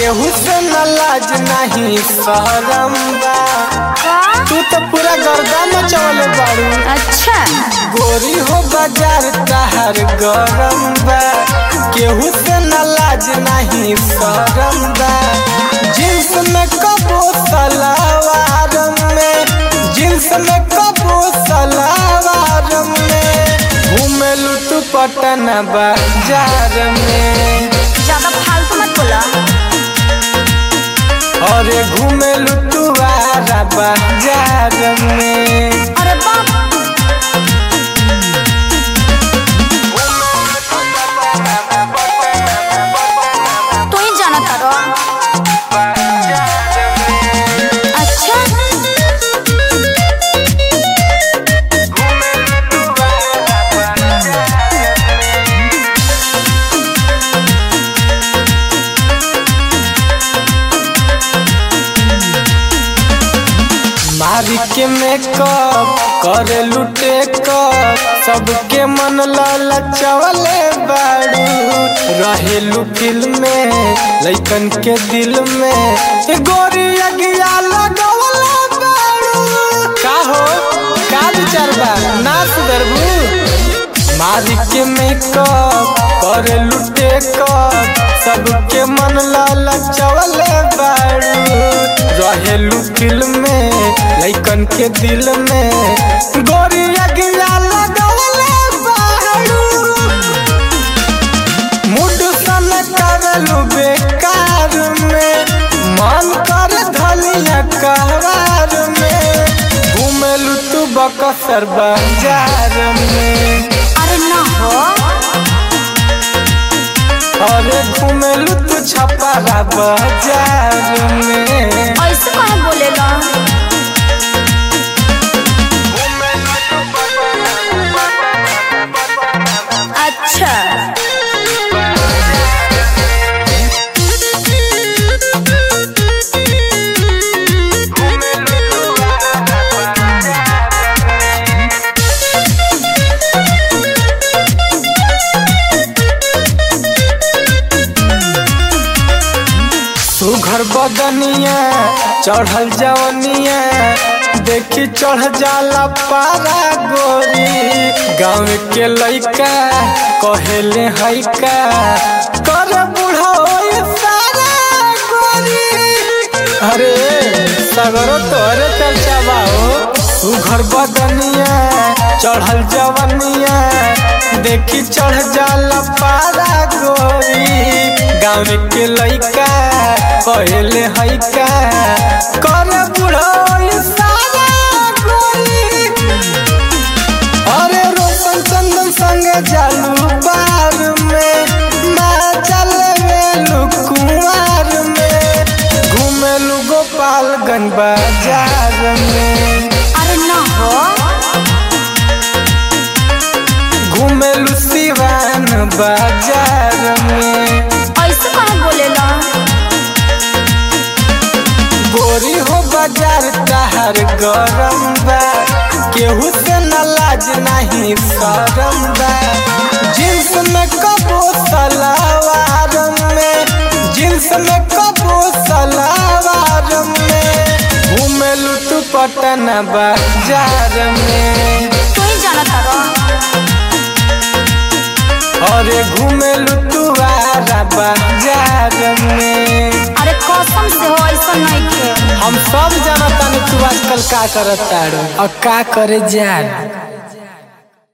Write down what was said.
केहू से न लाज नहीं शहरम बा का तू तो पूरा गर्दा मचवले बाड़ू अच्छा गोरी हो बाजार तहर गरम बा केहू से न लाज नहीं शरम बा जींस में कबो सलावार में जींस में कबो सलावार में घूमेलू तू पटन बाजार में ज्यादा फालतू मत बोला अरे घूमेलू तू आरा बाजार में अरे बाप तू ही जाना तारो अच्छा मारी के मेकअप करे लुटे कर सबके मन ललचवले बाड़ू रहेलू फिल्म में लइकन के दिल में ए गोरी अगिया लगवले बाड़ू का हो का विचार बा ना सुधरबू मारी के मेकअप करे लुटे कर सबके मन ललचवले बाड़ू रहेलू फिल्म में लइकन के दिल में गोरी अगिया लगवले बाड़ू मुड सन करलू बेकार में मन कर धलिया कहवार में घूमेलू तू बकसर बाजार में अरे ना हो अरे घूमेलू तू छपारा बाजार में ऐसे कहे बोलेला अच्छा सुघर बदनिया चढ़ल जवनिया देखी चढ़ जाला पारा गोरी गाँव के लइका कहेले हैका कर बूढ़ा होई सारा गोरी अरे सगरो तोरे चर्चा बा हो सुघर बदनिया चढ़ल जवनिया देखी चढ़ जाला पारा गोरी गाँव के लइका कहले हैका कर बुढ़ई सारा गोरी अरे रोशन चंदन संगे जालू बार में माँ चल मेलू कुमार में घूमेलू गोपालगंज बाजार में अरे ना हो घूमेलू सिवान बाजार में ऐसे कहे बोलेला गोरी हो बाजार तहर गरम बा केहू से न लाज नहीं शरम बा जींस में कबो सलावार में जींस में कबो सलावार में घूमेलू तू पटन बाजार में तू ही जाना तारो अरे घूमेलू तू आरा बाजार में अरे कसम से हो ऐसा नहीं खे हम सब जानता तू आजकल का करत तारू और का करे जान